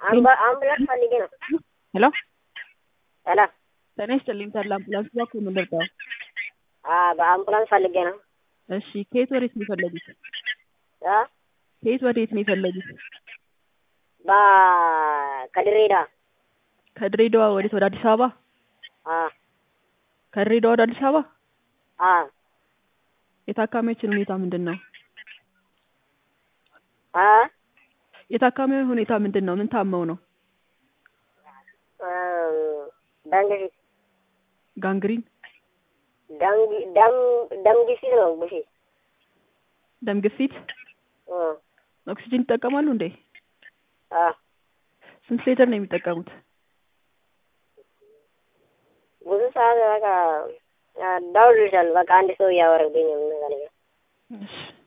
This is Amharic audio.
አምባ- አምቡላንስ ፈልጌ ነው። ሄሎ ሄሎ ጤና ይስጥልኝ ተድላ አምቡላንስ እባክዎ ምን ልርዳዎ? አ በአምቡላንስ ፈልጌ ነው። እሺ ከየት ወዴት ነው የፈለጉት? አ ከየት ወዴት ነው የፈለጉት? በ ከድሬዳዋ ከድሬዳዋ ወዴት? ወደ አዲስ አበባ? አ ከድሬዳዋ ወደ አዲስ አበባ? አ የታካሚዎችን ሁኔታ ምንድን ነው? አ የታካሚው ሁኔታ ምንድን ነው? ምን ታመው ነው? እም፣ ደም ግፊት ጋንግሪን፣ ደም ግ- ደም ደም ግፊት ነው ግፊት ደም ግፊት፣ እ ኦክሲጅን ይጠቀማሉ እንዴ? አ ስንት ሊትር ነው የሚጠቀሙት? ብዙ ሰዓት በቃ አ፣ ደውልልሻለሁ። በቃ አንድ ሰው እያወራብኝ ነው የምንፈልገው። እሺ